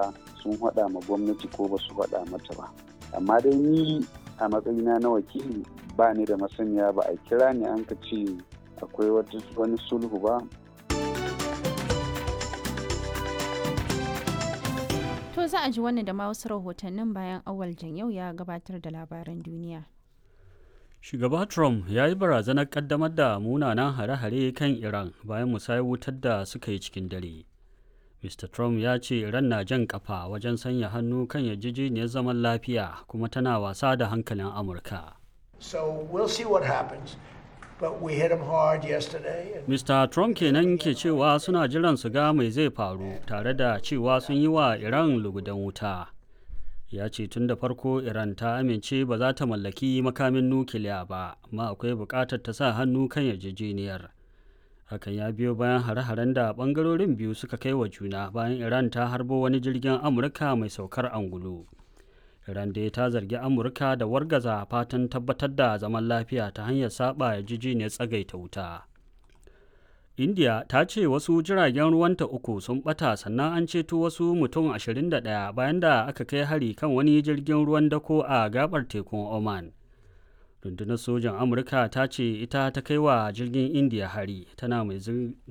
cewa sun haɗa ma gwamnati ko ba su haɗa mata ba amma dai ni a matsayina na wakili ba ni da masaniya ba a kira ni an ka ce akwai wani sulhu ba To za a ji wannan da ma wasu rahotannin bayan awal yau ya gabatar da labaran duniya. Shugaba Trump ya yi barazanar kaddamar da munanan hare-hare kan Iran bayan musayar wutar da suka yi cikin dare. Mr. Trump ya ce Iran na jan kafa wajen sanya hannu kan yarjejeniyar zaman lafiya kuma tana wasa da hankalin Amurka. So we'll see what happens. But we hit him hard yesterday. And Mr. Trump kenan ke cewa suna jiran su ga mai zai faru tare da cewa sun yi wa Iran lugudan wuta. Ya ce tun da farko Iran ta amince ba za ta mallaki makamin nukiliya ba, amma akwai buƙatar ta sa hannu kan yarjejeniyar. Hakan ya biyo bayan hare-haren da ɓangarorin biyu suka kai wa juna bayan Iran ta harbo wani jirgin Amurka mai saukar angulu. Iran dai ta zargi Amurka da wargaza fatan tabbatar da zaman lafiya ta hanyar saba yarjejeniyar tsagaita wuta. India ta ce wasu jiragen ruwanta uku sun bata sannan an ceto wasu mutum 21 bayan da aka kai hari kan wani jirgin ruwan dako a gabar tekun Oman. Rundunar sojan Amurka ta ce ita ta kai wa jirgin India hari tana mai